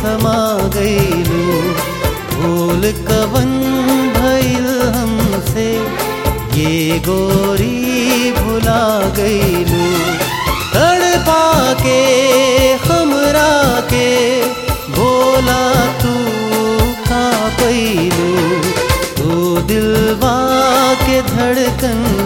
समा गईलू भूल कवन भइल हमसे ये गोरी भुला गईलू तड़पा के हमरा के बोला तू का पैलू तू दिलवा के धड़कन